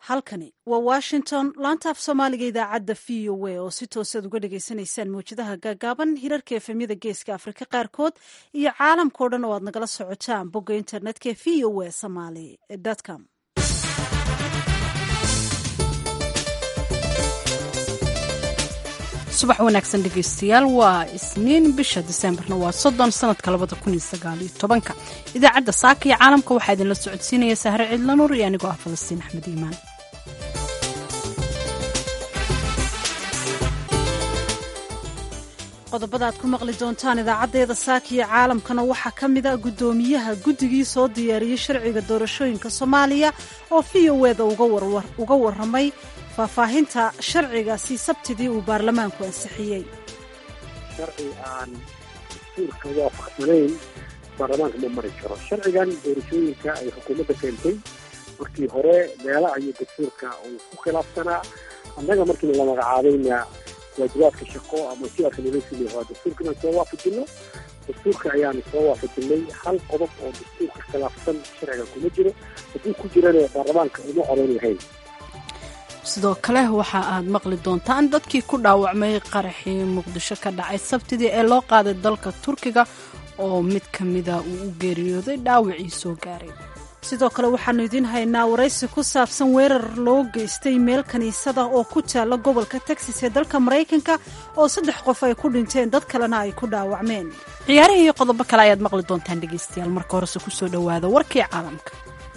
halkani waa washington laanta af soomaaliga idaacadda v o a oo si toosaad uga dhagaysanaysaan mawjadaha gaagaaban hirarka efemyada geeska afrika qaarkood iyo caalamkao dhan oo aad nagala socotaan bogga internetka v o a somaly com subax wanaagsan dhegaystayaal waa isniin bisha diseembarna waa soddon sanadka labada kun iyo sagaaliyo tobanka idaacadda saaka iyo caalamka waxaa idinla socodsiinaya sahre cidlanuur iyo anigoo ah falastiin axmed iimaan qodobada aad ku maqli doontaan idaacaddeeda saaka iyo caalamkana waxaa ka mid a guddoomiyaha guddigii soo diyaariyey sharciga doorashooyinka soomaaliya oo v o eda uga warramay faahfaahinta sharcigaasi sabtidii uu baarlamaanku ansixiyey sharci aan dastuurka waafaqsanayn baarlamaanka ma mari karo sharcigan doorashooyinka ay xukuumadda keentay markii hore meela ayuu dastuurka uu ku khilaafsanaa annaga markiina la magacaabayna waajibaadka shaqo ama sidaas nala sili waa dastuurka inaan soo waafajino dastuurka ayaanu soo waafajinay hal qodob oo dastuurka khilaafsan sharciga kuma jiro hadduu ku jirana baarlamaanka uma codan lahayn sidoo kale waxa aad maqli doontaan dadkii ku dhaawacmay qaraxii muqdisho ka dhacay sabtidii ee loo qaaday dalka turkiga oo mid ka mida uu u geeriyooday dhaawacii soo gaaray sidoo kale waxaannu idiin haynaa waraysi ku saabsan weerar loo geystay meel kiniisada oo ku taalla gobolka texas ee dalka maraykanka oo saddex qof ay ku dhinteen dad kalena ay ku dhaawacmeen ciyaarihii iyo qodobo kale ayaad maqli doontaan dhegaystayaal marka horese kusoo dhowaada warkii caalamka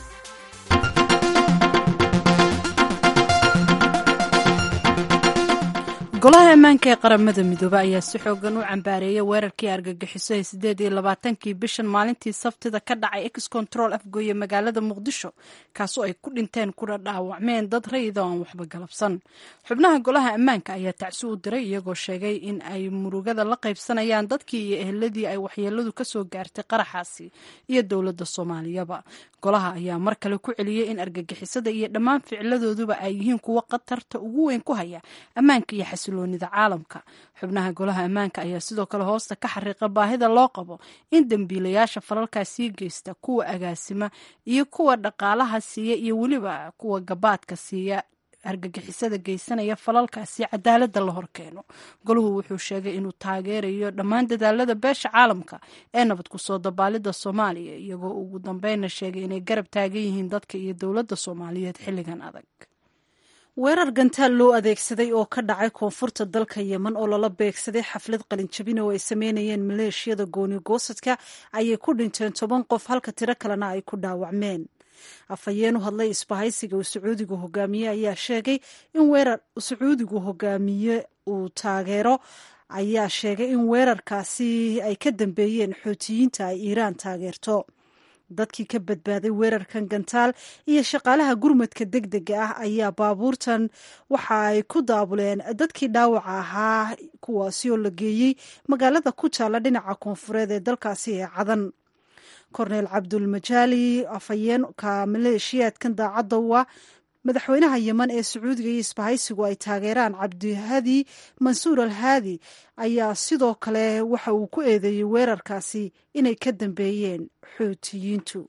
golaha ammaanka ee qaramada midoobe ayaa si xoogan u cambaareeyay weerarkii argagixiso ee sideed iyo labaatankii bishan maalintii sabtida ka dhacay ex control afgooye magaalada muqdisho kaasoo ay ku dhinteen kuna dhaawacmeen dad rayida oo aan waxba galabsan xubnaha golaha ammaanka ayaa tacsi u diray iyagoo sheegay in ay murugada la qaybsanayaan dadkii iyo eheladii ay waxyeeladu kasoo gaartay qaraxaasi iyo dowladda soomaaliyaba golaha ayaa mar kale ku celiyey in argagixisada iyo dhammaan ficladooduba ay yihiin kuwo khatarta ugu weyn ku haya ammaanka iyo xasiloonida caalamka xubnaha golaha ammaanka ayaa sidoo kale hoosta ka xariiqa baahida loo qabo in dembiilayaasha falalkaas sii geysta kuwa agaasima iyo kuwa dhaqaalaha siiya iyo weliba kuwa gabaadka siiya argagixisada geysanaya falalkaasi cadaaladda la horkeeno golahu wuxuu sheegay inuu taageerayo dhammaan dadaalada beesha caalamka ee nabad kusoo dabaalida soomaaliya iyagoo ugu dambeynna sheegay inay garab taagan yihiin dadka iyo dowladda soomaaliyeed xilligan adag weerar gantaal loo adeegsaday oo ka dhacay koonfurta dalka yemen oo lala beegsaday xaflad qalinjabin oo ay sameynayeen maleeshiyada gooni goosadka ayay ku dhinteen toban qof halka tiro kalena ay ku dhaawacmeen afhayeen u hadlay isbahaysiga uu sacuudigu hogaamiye ayaa sheegay in weerar sacuudigu hogaamiye uu taageero ayaa sheegay in weerarkaasi ay ka dambeeyeen xootiyiinta ay iiraan taageerto dadkii ka badbaaday weerarkan gantaal iyo shaqaalaha gurmadka deg dega ah ayaa baabuurtan waxa ay ku daabuleen dadkii dhaawaca ahaa kuwaasi oo la geeyey magaalada ku taalla dhinaca koonfureed ee dalkaasi ee cadan korneel cabdulmajaali afhayeenka maleeshiyaadkan daacadda waa madaxweynaha yemen ee sacuudiga iyo isbahaysigu ay taageeraan cabdihadi mansuur al haadi ayaa sidoo kale waxa uu ku eedeeyey weerarkaasi inay ka dambeeyeen xuutiyiintu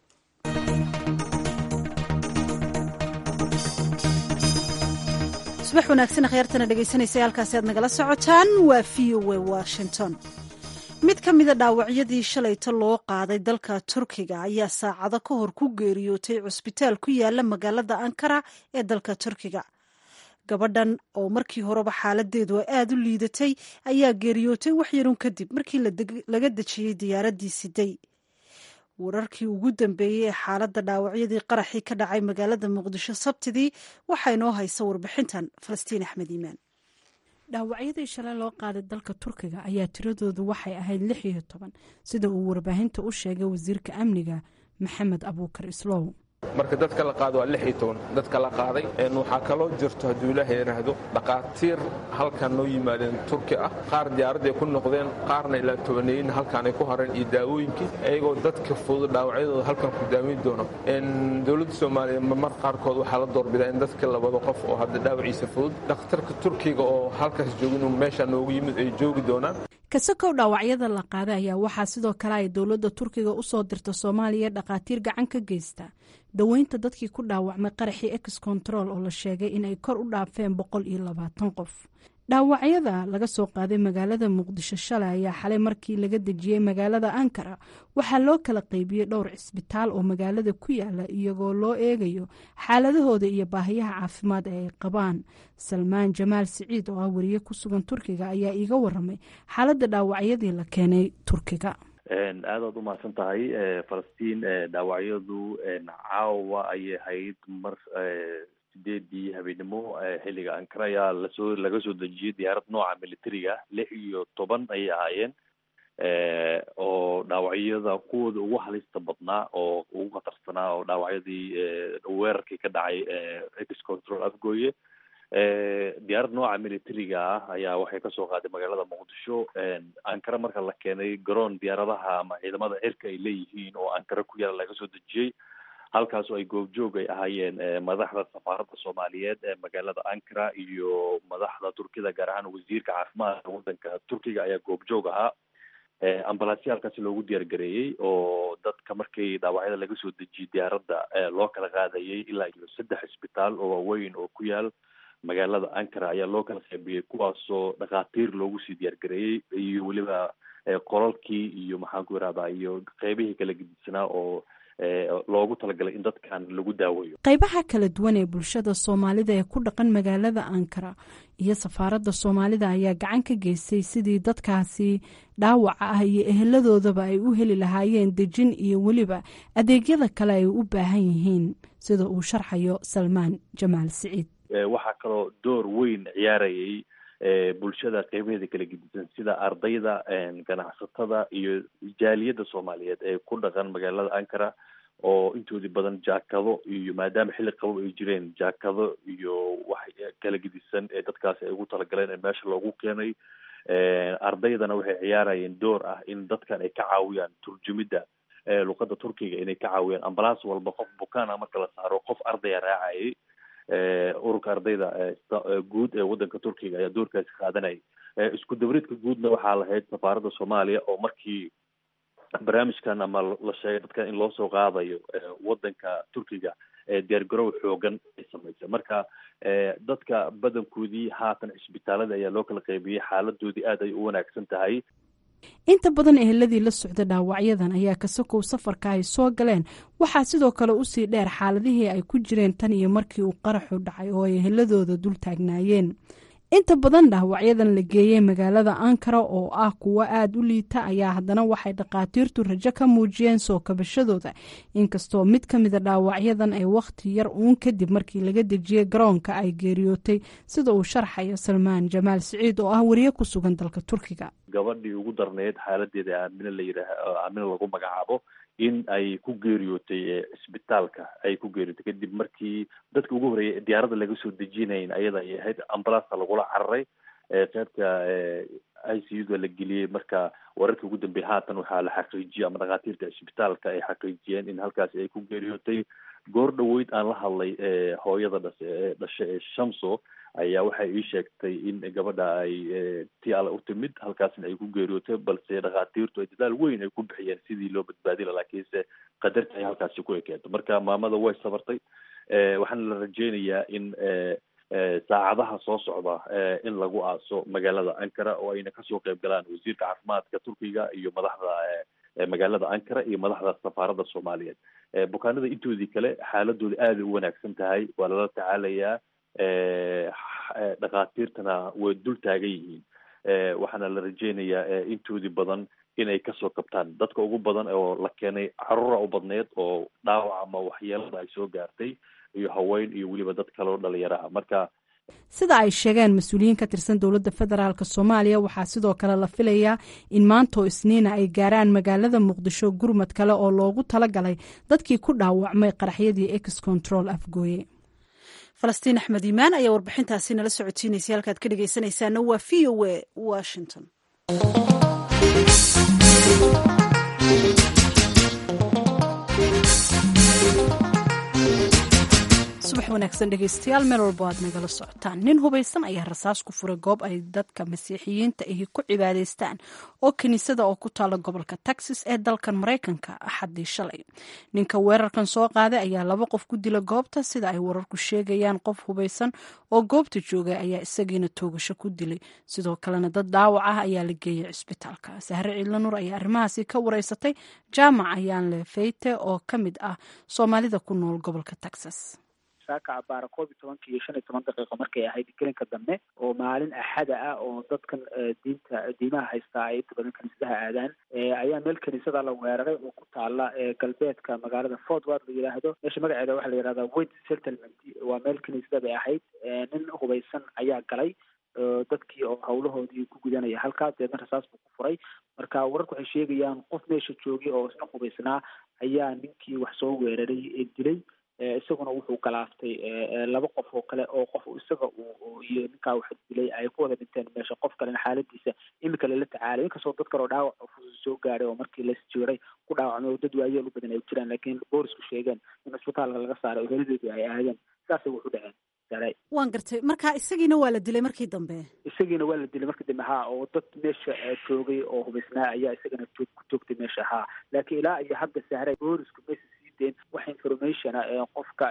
subax wanaagsan khyaartana dhegaysanaysa halkaasi aad nagala socotaan waa v o a washington mid ka mida dhaawacyadii shalayta loo qaaday dalka turkiga ayaa saacado ka hor ku geeriyootay cusbitaal ku yaala magaalada ankara ee dalka turkiga gabadhan oo markii horeba xaaladeedu aada u liidatay ayaa geeriyootay wax yarun kadib markii laga dejiyey diyaaraddii siday wararkii ugu dambeeyey ee xaaladda dhaawacyadii qaraxii ka dhacay magaalada muqdisho sabtidii waxaa inoo haysa warbixintan falastiin axmed iimaan dhaawacyadii shalay loo qaaday dalka turkiga ayaa tiradoodu waxay ahayd lix iyo toban sida uu warbaahinta u sheegay wasiirka amniga maxamed abuukar islow marka dadka la qaado waa lix iyo toban dadka la qaaday waxaa kaloo jirto hadduu ilaaha yidhaahdo dhakhaatiir halkan noo yimaadeen turki ah qaar diyaaradday ku noqdeen qaarna ilaa tobaneeyin halkaanay ku hareen iyo daawooyinkii iyagoo dadka fudud dhaawacyadooda halkan ku daaweyn doono dowladda soomaaliya mar qaarkood waxaa la doorbidaa in dadka labado qof oo hadda dhaawaciisa fudud dhakhtarka turkiga oo halkaas joogin meeshaa noogu yimid ay joogi doonaan kasakow dhaawacyada la qaaday ayaa waxaa sidoo kale ay dowladda turkiga usoo dirta soomaaliya dhakhaatiir gacan ka geysta daweynta dadkii ku dhaawacmay qaraxii ex control oo la sheegay inay kor u dhaafeen boqol iyo labaatan qof dhaawacyada laga soo qaaday magaalada muqdisho shalay ayaa xalay markii laga dejiyey magaalada ankara waxaa loo kala qeybiyey dhowr cisbitaal oo magaalada ku yaala iyagoo loo eegayo xaaladahooda iyo baahiyaha caafimaad ee ay qabaan salmaan jamaal siciid oo ah wariye ku sugan turkiga ayaa iiga waramay xaaladda dhaawacyadii la keenay turkiga aadaad u mahadsan tahay falastiin dhaawacyadu caawa ayay ahayd mar sideedii habeenimo xilliga ankara ayaa lasoo laga soo dejiyey diyaarad nooca militariga lix iyo toban ayay ahaayeen oo dhaawacyada kuwooda ugu halista badnaa oo ugu khatarsanaa oo dhaawacyadii weerarkii ka dhacay ex control afgooye diyaarad nooca militariga ah ayaa waxay kasoo qaaday magaalada muqdisho ankara marka la keenay garoon diyaaradaha ama ciidamada cirka ay leeyihiin oo ankara ku yaala laga soo dejiyey halkaasoo ay goobjoog ay ahaayeen madaxda safaaradda soomaaliyeed ee magaalada ankara iyo madaxda turkida gaar ahaan wasiirka caafimaadka waddanka turkiga ayaa goobjoog ahaa ambalaasya halkaasi loogu diyaar gareeyey oo dadka markii dhaawacyada laga soo dejiyey diyaaradda loo kala qaadayay ilaa iyo saddex isbitaal oo waaweyn oo ku yaal magaalada ankara ayaa loo kala qaybiyey kuwaasoo dhakhaatiir loogu sii diyaar gareeyey iyo weliba qolalkii iyo maxaan ku irahdaa iyo qeybihii kala gedisanaa oo loogu talagalay in dadkan lagu daaweeyo qaybaha kala duwan ee bulshada soomaalida ee ku dhaqan magaalada ankara iyo safaaradda soomaalida ayaa gacan ka geystay sidii dadkaasi dhaawaca ah iyo eheladoodaba ay u heli lahaayeen dejin iyo weliba adeegyada kale ay u baahan yihiin sida uu sharxayo salmaan jamaal siciid waxaa kaloo door weyn ciyaarayay bulshada qeybaheeda kala gedisan sida ardayda ganacsatada iyo jaaliyadda soomaaliyeed ee ku dhaqan magaalada ankara oo intoodii badan jaakado iyo maadaama xilli qabow ay jireen jaakado iyo wax kala gedisan ee dadkaasi ay ugu talagaleen ee meesha loogu keenay ardaydana waxay ciyaarayeen door ah in dadkan ay ka caawiyaan turjumidda luqadda turkiga inay ka caawiyaan ambalaas walba qof bukaana marka la saaro qof ardaya raacayay ururka ardayda guud ee waddanka turkiga ayaa doorkaasi qaadanayay isku dabridka guudna waxaa lahayd safaaradda soomaaliya oo markii barnaamijkan ama la sheegay dadkan in loo soo qaadayo waddanka turkiga diyaargarow xoogan ay samaysay marka dadka badankoodii haatan cisbitaalada ayaa loo kala qaybiyey xaaladoodii aad ay u wanaagsan tahay inta badan eheladii la socda dhaawacyadan ayaa kasakow safarka ay soo galeen waxaa sidoo kale usii dheer xaaladihii ay ku jireen tan iyo markii uu qaraxu dhacay oo ay eheladooda dul taagnaayeen inta badan dhaawacyadan la geeyey magaalada ankara oo ah kuwo aada u liita ayaa haddana waxay dhakhaatiirtu rajo ka muujiyeen soo kabashadooda inkastoo mid ka mida dhaawacyadan ay wakhti yar uun kadib markii laga dejiyey garoonka ay geeriyootay sida uu sharxayo salmaan jamaal siciid oo ah wariye ku sugan dalka turkiga gabadhii ugu darneyd xaaladeeda aamine la yidhaah aamine lagu magacaabo in ay ku geeriyootay cisbitaalka ay ku geeriyootay kadib markii dadka ugu horreeyay diyaaradda laga soo dejinayn ayada ay ahayd ambulasta lagula cararay qeybta i c u da la geliyey marka wararkii ugu dambeeyay haatan waxaa la xaqiijiyey ama dhakhaatiirta cisbitaalka ay xaqiijiyeen in halkaasi ay ku geeriyootay goor dhaweyd aan la hadlay hooyada dhase ee dhashe ee shamso ayaa waxay ii sheegtay in gabadha ay ti alle u timid halkaasna ay ku geeriyootay balse dhakhaatiirtu ay dadaal weyn ay ku bixiyeen sidii loo badbaadi la laakiinse qadarta ay halkaasi ku ekeento marka maamada way sabartay waxaana la rajeynayaa in saacadaha soo socda in lagu aaso magaalada ankara oo ayna kasoo qeyb galaan wasiirka caafimaadka turkiga iyo madaxda magaalada ankara iyo madaxda safaaradda soomaaliyeed bukaanada intoodii kale xaaladooda aaday u wanaagsan tahay waa lala tacaalayaa dhakhaatiirtana way dul taagan yihiin waxaana la rajeynayaa intoodii badan inay kasoo kabtaan dadka ugu badan oo la keenay caruura u badneed oo dhaawac ama waxyeelada ay soo gaartay iyo haween iyo weliba dad kaleo dhalinyaro ah marka sida ay sheegeen mas-uuliyiin ka tirsan dowladda federaalk soomaaliya waxaa sidoo kale la filayaa in maantoo isniina ay gaaraan magaalada muqdisho gurmad kale oo loogu talagalay dadkii ku dhaawacmay qaraxyadii ex control afgooye falastiin axmed iimaan ayaa warbixintaasi nala socotiinaysay halkaad ka dhegeysanaysaana waa v o a washington subax wanaagsan dhegeystayaal meel walbo aad nagala socotaan nin hubaysan ayaa rasaas ku furay goob ay dadka masiixiyiinta ahi ku cibaadaystaan oo kiniisada oo ku taala gobolka texas ee dalkan maraykanka axaddii shalay ninka weerarkan soo qaaday ayaa laba qof ku dila goobta sida ay wararku sheegayaan qof hubaysan oo goobta joogay ayaa isagiina toogasho ku dilay sidoo kalena dad dhaawac ah ayaa la geeyay cisbitaalka sahre ciidlanuur ayaa arrimahaasi ka wareysatay jaamac ayaanle feyte oo ka mid ah soomaalida ku nool gobolka texas saaka abaara koob iyo tobanka iyo shan iyo toban daqiiqo markay ahayd gelinka dambe oo maalin axada ah oo dadkan diinta diimaha haystaa ay inta badan kaniisadaha aadaan ayaa meel kaniisada la weeraray oo ku taala galbeedka magaalada fort ward la yidhaahdo meesha magaceeda waxaa la yihahdaa wait settlement waa meel kaniisada bay ahayd nin hubaysan ayaa galay dadkii oo hawlahoodii ku gudanaya halkaas deedna rasaas buu ku furay marka wararku waxay sheegayaan qof meesha joogay oo isna hubaysnaa ayaa ninkii wax soo weeraray ee dilay isaguna wuxuu galaaftay laba qof oo kale oo qof isaga iyo ninkaa wax dilay ay ku wada dhinteen meesha qof kalena xaaladiisa imika lala tacaalay inkastoo dad kale oo dhaawac fudud soo gaaray oo markii lasjiray ku dhaawacmay oo dad waayeel u badan ay jiraan laakiin boolisku sheegeen in isbitaalka laga saaray oo heladeedu ay aadeen saasay wuxu dhaceen waan gartay marka isagiina waa la dilay markii dambe isagiina waa la dilay markii dambe haa oo dad meesha joogay oo hubaysnaa ayaa isagana joog ku joogtay meesha haa laakiin ilaa iyo hadda sahray boolisku meesha sii deen wax informationa qofka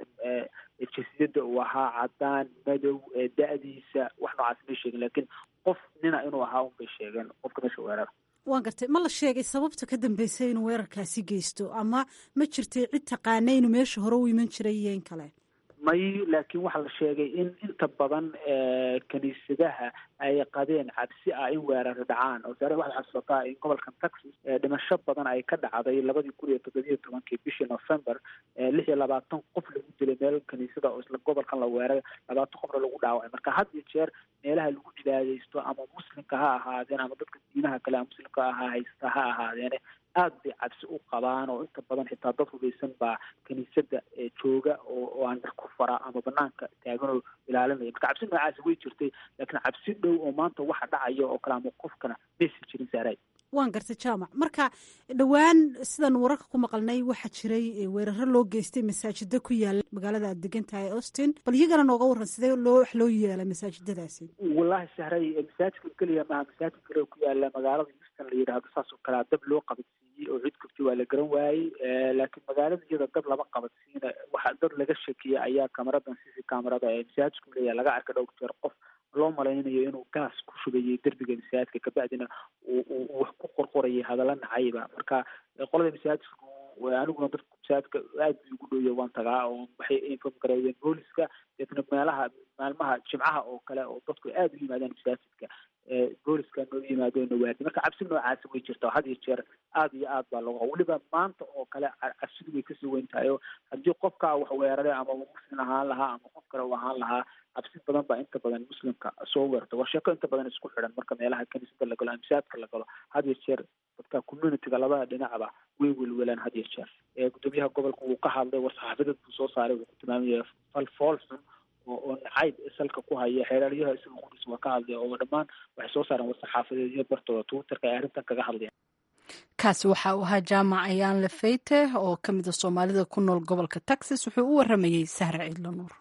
jinsiyadda uu ahaa cadaan madow da-diisa wax noocaas may sheegin laakiin qof nina inuu ahaa un bay sheegeen qofka meesha weerara waan gartay ma la sheegay sababta ka dambeysay inuu weerarkaasi geysto ama ma jirtay cid taqaana inuu meesha hore u iman jiray iyo in kale may laakiin waxaa la sheegay in inta badan kiniisadaha ay qabeen cabsi ah in weeraro dhacaan oo saare waxaad xasuusataa in gobolkan texas dhimasho badan ay ka dhacday labadii kun iyo toddobiyo tobankii bishii november lix iyo labaatan qof lagu dilay meel kiniisada oo isla gobolkan la weeray labaatan qofna lagu dhaawacay marka had iyo jeer meelaha lagu cibaadaysto ama muslimka ha ahaadeen ama dadka diimaha kale a muslimka ahaa haysta ha ahaadeene aada bay cabsi u qabaan oo inta badan xitaa dad hubaysan baa kiniisada jooga oo oo aan dhar ku fara ama banaanka taagan oo ilaalinaya marka cabsi noocaasi way jirtay laakiin cabsi dhow oo maanta waxa dhacaya oo kale ama qofkana maysan jirin saaray waan gartay jaamac marka dhowaan sidaan wararka ku maqalnay waxaa jiray weeraro loo geystay masaajida ku yaala magaalada aad degan tahay austin bal iyagana nooga warran sidee loo wax loo yeela masaajidadaasi wallahi sahray masaajidka keliya maaha masaajid kale ku yaala magaalada houston la yidhaahdo saas oo kalea dab loo qabadsiiyey oo cid kogti waa la garan waayey laakiin magaalada iyada dab lama qabadsiina waxa dad laga shakiyey ayaa kamaradan cc kamarada ee masaajidku leeyahay laga arkay dhowr jeer qof loo malaynayo inuu gaas ku shubayay derbiga masaajidka kabacdina uu wax ku qorqorayay hadalla nacayba marka qolada masaajidku aniguna dadka masaajidka aad bay ugu dhowya waan tagaa oo waxay inform gareeyeen booliska deetna meelaha maalmaha jimcaha oo kale oo dadku aad u yimaadaan masaajidka booliska noo yimaado nawaadi marka cabsi noocaasi way jirta had iyo jeer aad iyo aad baa looga weliba maanta oo kale cabsidu way kasii weyn tahay oo haddii qofkaa wax weeraray ama uu muslim ahaan lahaa ama qof kale uu ahaan lahaa cabsi badan baa inta badan muslimka soo weerta waa sheeko inta badan isku xidhan marka meelaha kaniisada la galo ama masaajidka la galo had iyo jeer dadka communityga labada dhinacba way welwelaan had iyo jeer gudoomiyaha gobolka wuu ka hadlay war saxaafadeed buu soo saaray wuxuu ku tilmaamaya fal fool xun oo oo nacayb salka ku haya xeeraalyaha isaga qudhiis waa ka hadlaya oo dhammaan waxay soo saareen war saxaafadeedyo bartooda twitterka ay arrintan kaga hadlayaan kaasi waxa uu ahaa jaamac ayaan lefeyte oo ka mid a soomaalida ku nool gobolka texas wuxuu u waramayey sahra ciidlo nuur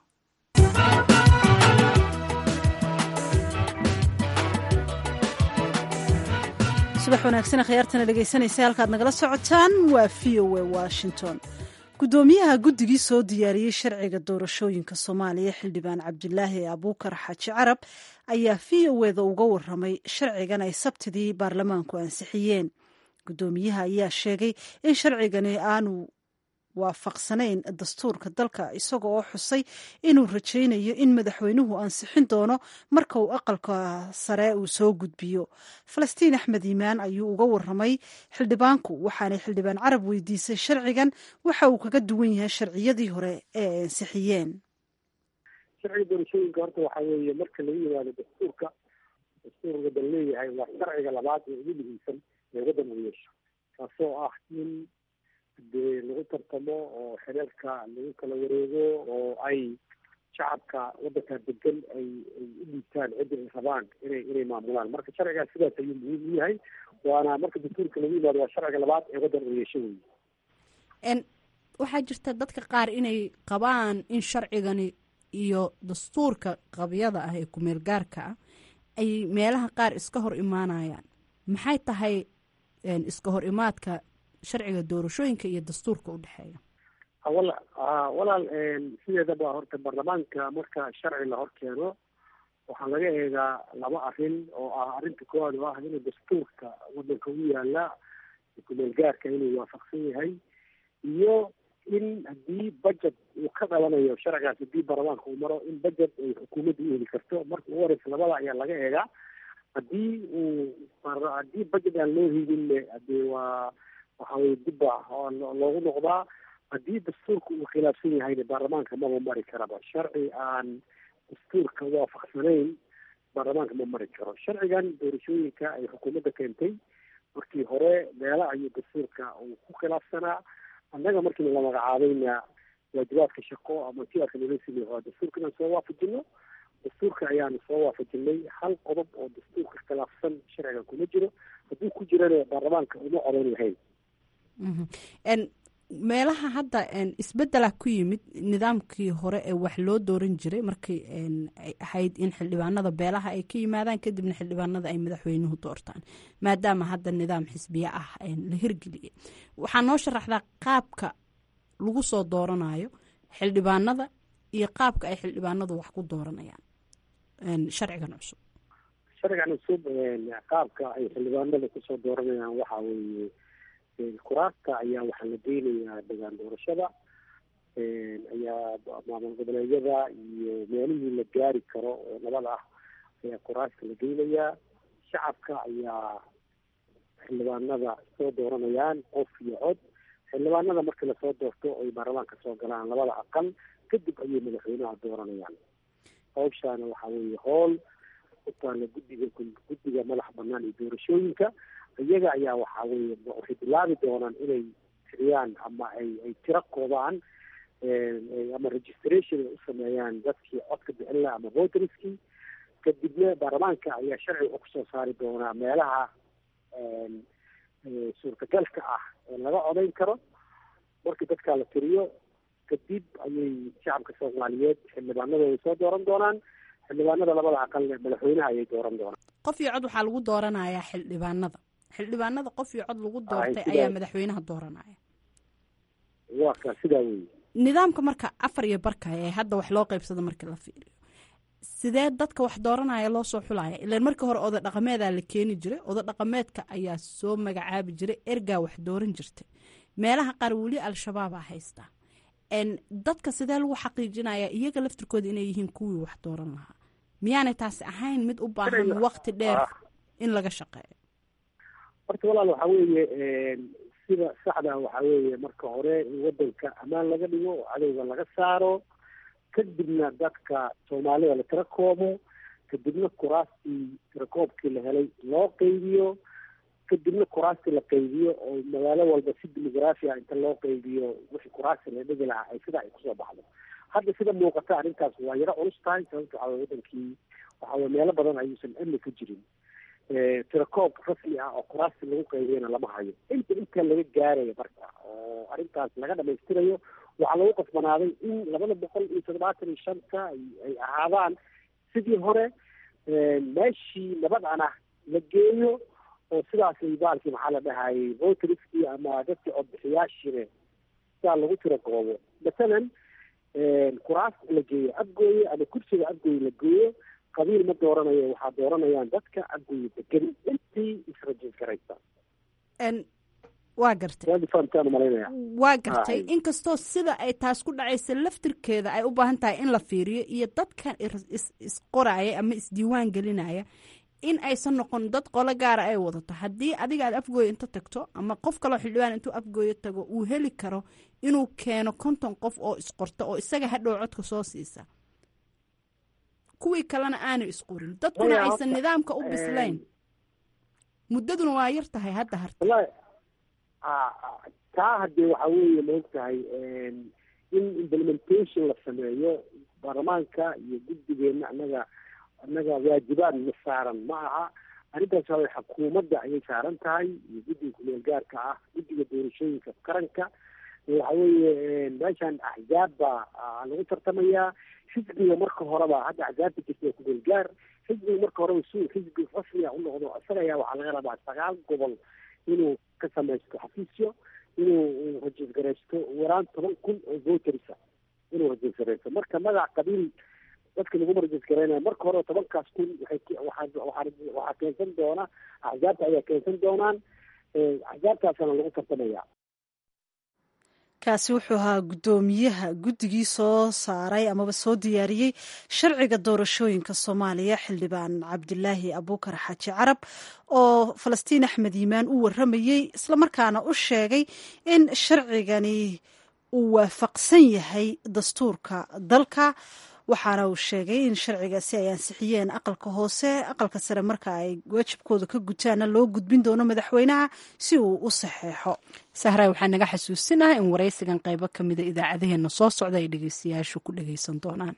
subax wanaagsan khiyaartana dhegeysanaysa halkaad nagala socotaan waa v o a washington gudoomiyaha guddigii soo diyaariyey sharciga doorashooyinka soomaaliya xildhibaan cabdulaahi abuukar xaaji carab ayaa v o eda uga waramay sharcigan ay sabtidii baarlamaanku ansixiyeen gudoomiyaha ayaa sheegay in sharcigani aanu waafaqsanayn dastuurka dalka isaga oo xusay inuu rajaynayo in madaxweynuhu ansixin doono marka uu aqalka sare uu soo gudbiyo falastiin axmed iimaan ayuu uga waramay xildhibaanku waxaanay xildhibaan carab weydiisay sharcigan waxa uu kaga duwan yahay sharciyadii hore ee ay ansixiyeen sharciga doorashooyinka horta waxaa weeye marka lagu yimaado dastuurka dastuurka dal leeyahay waa sharciga labaad ee ugu muhiimsan ee waddan uu yeesho kaasoo ah in dee lagu tartamo oo xereerka lagu kala wareego oo ay shacabka waddanka degan ay ay u dhiibtaan cidda ay rabaan inay inay maamulaan marka sharcigaas sidaas ayuu muhiim u yahay waana marka dastuurka lagu yimaado waa sharciga labaad ee waddan uu yeesho wey waxaa jirta dadka qaar inay qabaan in sharcigani iyo dastuurka qabyada ah ee kumeel gaarka ah ay meelaha qaar iska hor imaanayaan maxay tahay iska hor imaadka sharciga doorashooyinka iyo dastuurka u dhexeeya walaal sideedaba horta baarlamaanka marka sharci la hor keeno waxaa laga eegaa laba arrin oo ah arrinta koowaad oo ah inuu dastuurka wadanka u yaala kumeel gaarka inuu waafaqsan yahay iyo in haddii budget uu ka dhalanayo sharcigaas haddii baarlamaanka uu maro in budget ay xukuumadda u heli karto marka ugu horeysa labada ayaa laga eegaa haddii uu haddii budget aan loo hidinne hadee waa waxa weye dibba loogu noqdaa haddii dastuurka uu khilaafsan yahayna baarlamaanka maba mari karaba sharci aan dastuurka waafaqsanayn baarlamaanka ma mari karo sharcigan doorashooyinka ay xukuumadda keentay markii hore meela ayuu dastuurka uu ku khilaafsanaa annaga markiina la magacaabayna waajibaadka shaqo ama tiarka nala sameey waa dastuurka inaan soo waafajino dastuurka ayaanu soo waafajinay hal qodob oo dastuurka khilaafsan sharcigan kuma jiro hadduu ku jirana baarlamaanka uma codayn lahayn meelaha hadda isbedela ku yimid nidaamkii hore ee wax loo dooran jiray markii ay ahayd in xildhibaanada beelaha ay ka yimaadaan kadibna xildhibaanada ay madaxweynuhu doortaan maadaama hadda nidaam xisbiye ah la hirgeliyay waxaa noo sharaxdaa qaabka lagu soo dooranayo xildhibaanada iyo qaabka ay xildhibaanadu wax ku dooranayaan sharcigan cusub sharcigan cusub qaabka ay xildhibaanada kusoo dooranayaan waxaa weeye kuraasta ayaa waxaa la geynayaa degaan doorashada ayaa maamul goboleedyada iyo meelihii la gaari karo oo nabad ah ayaa kuraasta la geynayaa shacabka ayaa xildhibaanada soo dooranayaan qof iyo cod xildhibaanada markii lasoo doorto ay baarlamaanka soo galaan labada aqal kadib ayay madaxweynaha dooranayaan hawshaana waxaa weeye hool utaala guddiga guddiga madax banaan iyo doorashooyinka iyaga ayaa waxaa weye waxay bilaabi doonaan inay tiriyaan ama ay ay tiro koobaan ama registration ay u sameeyaan dadkii codka bixin laha ama voterskii kadibna baarlamaanka ayaa sharci wuxuu kusoo saari doonaa meelaha suurtagalka ah ee laga codayn karo markii dadkaa la tiriyo kadib ayay shacabka soomaaliyeed xildhibaanadooda soo dooran doonaan xildhibaanada labada aqalne madaxweynaha ayay dooran doonaan qof iyo cod waxaa lagu dooranayaa xildhibaanada xildhibaanada qof iyo cod lagu doortay ayaa madaxweynaha dooranaya waa ka sidaa wey nidaamka marka afar iyo barka ee hadda wax loo qeybsado markii la fiiriyo sidee dadka wax dooranaya loo soo xulaya ilaan markii hore oda dhaqameedaa la keeni jiray oda dhaqameedka ayaa soo magacaabi jiray ergaa wax dooran jirtay meelaha qaar weli al-shabaabaa haystaa dadka sidee lagu xaqiijinaya iyaga laftirkooda inay yihiin kuwii wax dooran lahaa miyaanay taasi ahayn mid u baahan waqti dheer in laga shaqeeyo horta walaal waxaa weeye sida saxda waxaa weeye marka hore in wadanka ammaan laga dhigo oo cadowga laga saaro kadibna dadka soomaalida la tira koobo kadibna kuraastii tirakoobkii la helay loo qeybiyo kadibna kuraastii la qeybiyo oo magaalo walba si demograafia inta loo qeybiyo wixii kuraasti la dhigi lahaa ay sidaa ay kusoo baxdo hadda sida muuqata arrintaas waa yaro culus tahay sababta waxaa weye wadankii waxaa weye meelo badan ayuusan amni ka jirin tirakoob rasmi ah oo kuraasti lagu qaybiyana lama hayo inta inta laga gaarayo marka oo arrintaas laga dhamaystirayo waxaa lagu qasbanaaday in labada boqol iyo toddobaatan iyo shanta ay ahaadaan sidii hore meeshii nabadana la geeyo oo sidaasay baalkii maxaa la dhahayay voteriskii ama dadkii codbixiyaashiine sidaa lagu tira koobo masalan kuraasta la geeyo abgooye ama kursiga abgooye la geeyo qabiil ma dooranayo waxaa dooranayaan dadka abgooye degan intii israjin karaysa waa gartay malanaya waa gartay inkastoo sida ay taas ku dhacaysa laftirkeeda ay u baahan tahay in la fiiriyo iyo dadkan isqoraya ama isdiiwaan gelinaya in aysan noqon dad qolo gaara ay wadato haddii adiga aad afgooyo inta tagto ama qof kaloo xildhibaan intuu afgooyo tago uu heli karo inuu keeno konton qof oo isqorto oo isaga hadhow codka soo siisa kuwii kalena aanay isqorin dadkuna aysan nidaamka u bislayn muddaduna waa yar tahay hadda harta taa haddee waxaa weeye maog tahay in implementation la sameeyo baarlamaanka iyo guddigeena annaga annaga waajibaad ma saaran ma aha arrintaas waa xukuumadda ayay saaran tahay iyo guddiga kumeel gaarka ah guddiga doorashooyinka qaranka waxa weeye meeshan axzaab baa lagu tartamayaa xisbiga marka horeba hadda axzaabta jirta ee kumeel gaar xisbiga marka horeba si xisbi rasmiga u noqdo isaga ayaa waxaa laga rabaa sagaal gobol inuu ka samaysto xafiisyo inuu rajiisgaraysto waraan toban kun oo voterisa inuu rajiisgaraysto marka magac qabiil dadka laguma rajiisgaraynayo marka hore tobankaas kun waxay waxaa waxaa waxaa keensan doona axzaabta ayaa keensan doonaan axzaabtaasana lagu tartamaya kaasi wuxuu ahaa guddoomiyaha guddigii soo saaray amaba soo diyaariyey sharciga doorashooyinka soomaaliya xildhibaan cabdilaahi abuukar xaaji carab oo falastiin axmed yimaan u waramayey islamarkaana u sheegay in sharcigani uu waafaqsan yahay dastuurka dalka waxaana uu sheegay in sharcigaasi ay ansixiyeen aqalka hoose aqalka sare marka ay waajibkooda ka gutaana loo gudbin doono madaxweynaha si uu u saxeexo sahray waxaa naga xasuusinaha in waraysigan qaybo ka mida idaacadaheena soo socda ay dhegeystayaashu ku dhegeysan doonaan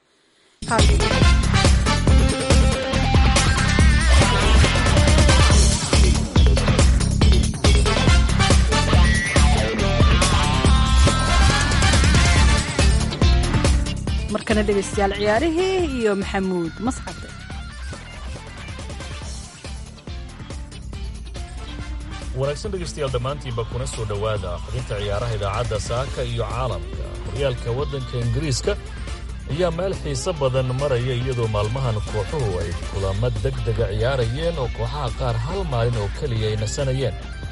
markana dhegeystayaal ciyaarihii iyo maxamuud masxade wanaagsan dhegaystayaal dhammaantiinba kuna soo dhowaada xubinta ciyaaraha idaacadda saaka iyo caalamka horyaalka waddanka ingiriiska ayaa meel xiise badan maraya iyadoo maalmahan kooxuhu ay kulamo deg dega ciyaarayeen oo kooxaha qaar hal maalin oo keliya ay nasanayeen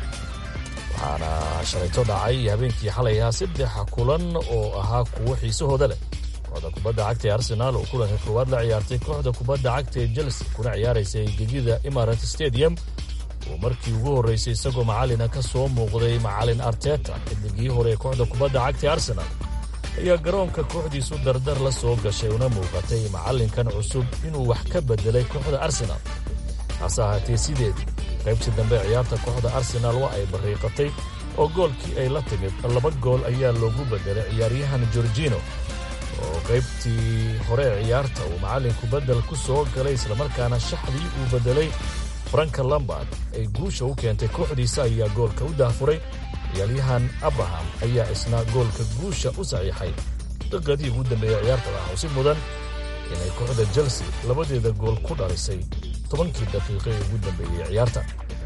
waxaana shalayto dhacay habeenkii xalay ahaa saddexa kulan oo ahaa kuwo xiisahooda leh kooxda kubadda cagta ee arsenaal oo kulanka koowaad la ciyaartay kooxda kubadda cagta ee chelsea kuna ciyaaraysay gegida imarat stadium uu markii ugu horraysay isagoo macallina ka soo muuqday macallin arteta xidigii hore ee kooxda kubadda cagta ee arsenaal ayaa garoonka kooxdiisu dardar la soo gashay una muuqatay macallinkan cusub inuu wax ka beddelay kooxda arsenaal hase ahaatee sideedii qaybtii dambe ciyaarta kooxda arsenaal waa ay barriiqatay oo goolkii ay la timid laba gool ayaa loogu beddelay ciyaaryahan gorgino oo qaybtii hore ee ciyaarta uu macallinku beddel ku soo galay islamarkaana shaxdii uu beddelay franka lambard ay guusha u keentay kooxdiisa ayaa goolka u daafuray ciyaaryahan abraham ayaa isna goolka guusha u saxiixay daqiiqadii ugu dambeeyey ciyaarta waxaa si mudan inay kooxda chelsea labadeeda gool ku dhalisay tobankii daqiiqo ee ugu dambeeyey ciyaarta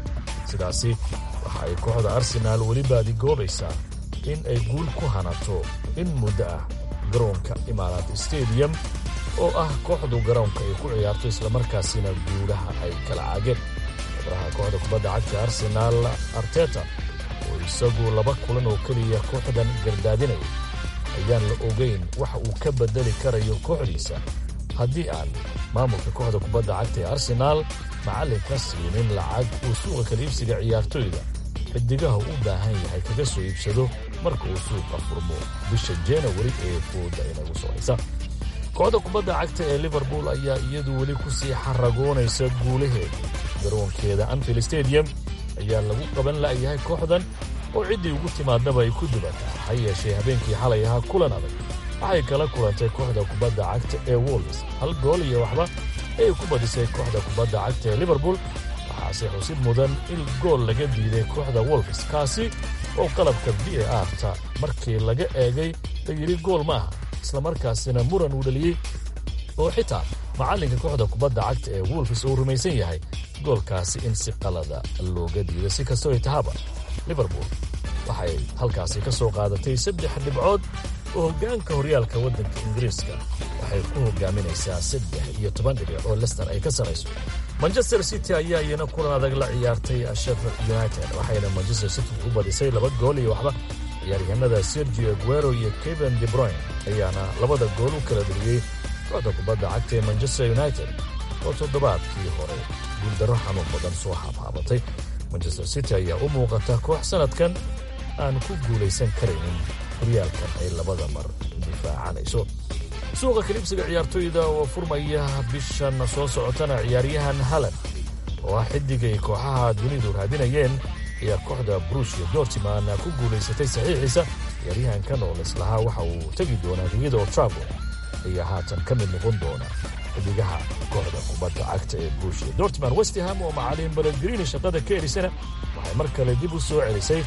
sidaasi waxa ay kooxda arsenaal weli baadigoobaysaa in ay guul ku hanato in muddo ah garoonka imaaraat stadium oo ah kooxdu garoonka ay ku ciyaarto islamarkaasina guulaha ay kala caageen xubnaha kooxda kubadda cagta arsenaal arteta oo isagu laba kulan oo keliya kooxdan gardaadinaya ayaan la ogayn waxa uu ka beddeli karayo kooxdiisa haddii aan maamulka kooxda kubadda cagta ee arsenaal macallinka siinin lacag uu suuqa kala iibsiga ciyaartoyda xidigaha u baahan yahay kaga soo iibsado marka uu suuqa furmo bisha janawari ee fooda inagu soo haysa kooxda kubadda cagta ee liverpool ayaa iyadu weli ku sii xaragoonaysa guulaheeda garoonkeeda anfield stadium ayaa lagu qaban la'yahay kooxdan oo ciddii ugu timaadaba ay ku dubataa ha yeeshee habeenkii xalay ahaa kulan adag waxay kala kulantay kooxda kubadda cagta ee wolves hal gool iyo waxba ayay ku badisay kooxda kubadda cagta ee liverpool waxaase xusid mudan in gool laga diiday kooxda wolves kaasi oo qalabka v a arta markii laga eegay la yidhi gool ma aha islamarkaasina muran uu dhaliyey oo xitaa macallinka kooxda kubadda cagta ee wolfis uu rumaysan yahay goolkaasi in si qalada looga diiday si kastoo ay tahaba liverpool waxay halkaasi ka soo qaadatay saddex dhibcood oo hoggaanka horyaalka waddanka ingiriiska waxay ku hogaaminaysaa saddex iyo toban dhibic oo lester ay ka sarayso manchester city ayaa iyana kulan adag la ciyaartay sheffield united waxayna manchester city u badisay laba gool iyo waxba ciyaaryahanada sergio aguero iyo kevin de broyn ayaana labada gool u kala dheliyey kooxda kubadda cagta ee manchester united oo toddobaadkii hore guuldarro xanuun badan soo haabhaabatay manchester city ayaa u muuqata koox sannadkan aan ku guulaysan karaynin horyaalkan ay labada mar difaacanayso suuqa kalibsiga ciyaartoyda oo furmaya bishan soo socotana ciyaaryahan halan oo ah xidigay kooxaha dunidu raadinayeen ayaa kooxda brushia dortiman ku guulaysatay saxiixiisa ciyaaryahankan oo lislahaa waxa uu tegi doonaa gegida oo travo ayaa haatan ka mid noqon doona xidigaha kooxda kubadda cagta ee brushia dortiman westham oo macalin baledgrini shaqada ka erisana waxay mar kale dib u soo celisay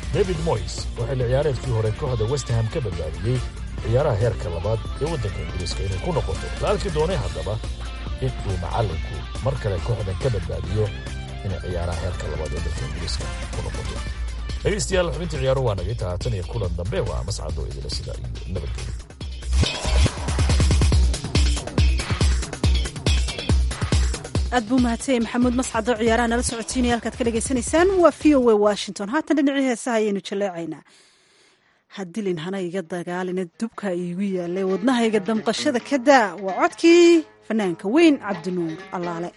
david moys oo xilli ciyaareedkii hore kooxda westham ka badbaadiyey ciyaaraha heerka labaad ee waddanka ingiriiska inay ku noqoto la arki doonay haddaba in uu macallinku mar kale kooxdan ka badbaadiyo inay ciyaaraha heerka labaad ee waddanka ingiriiska ku noqoto dhegaystayaal xubintii ciyaaruhu waa naga intaa haatan iyo kulan dambe waa mascado idila sida iyo nabadgelyo aad buu mahadsanyahy maxamuud mascado ciyaaraha nala socotiinaya halkaad ka dhagaysanaysaan waa v o a washington haatan dhinacii heesaha ayaynu jaleecaynaa hadilin hana iga dagaalina dubka iigu yaalay wadnahayga damqashada ka daa waa codkii fanaanka weyn cabdinuur allaale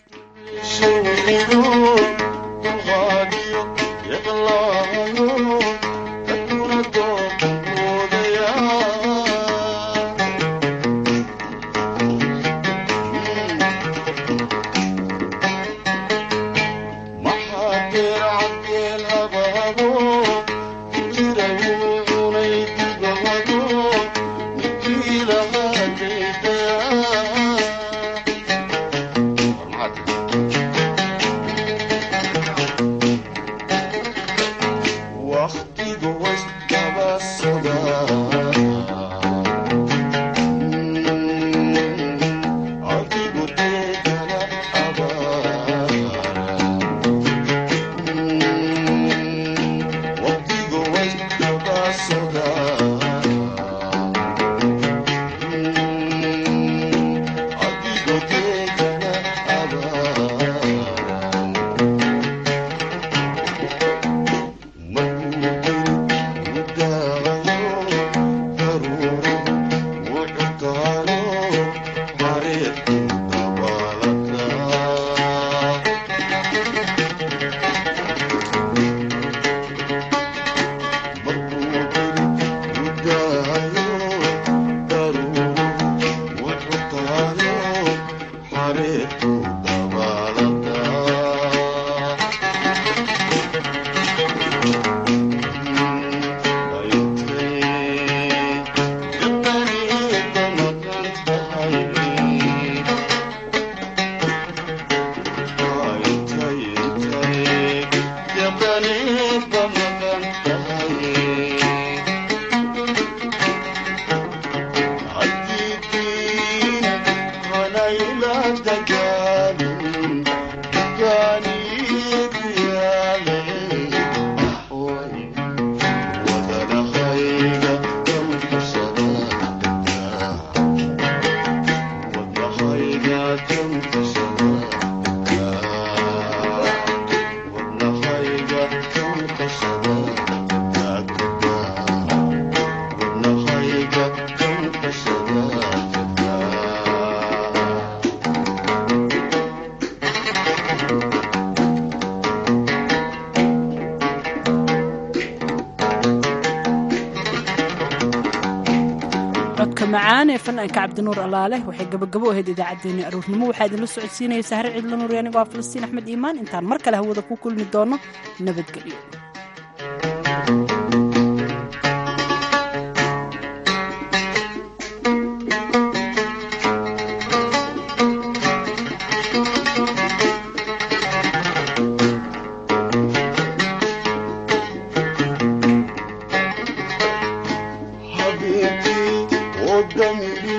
macaan ee fanaanka cabdinuur allaale waxay gabagabo ahayd idaacaddeenii aruurnimo waxaa idinla socodsiinaya sahre ciidla nuur anigoo ah falastiin axmed iimaan intaan mar kale hawada ku kulmi doono nabadgelyo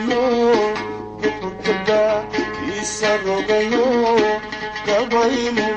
Isa rogayo, kabaymo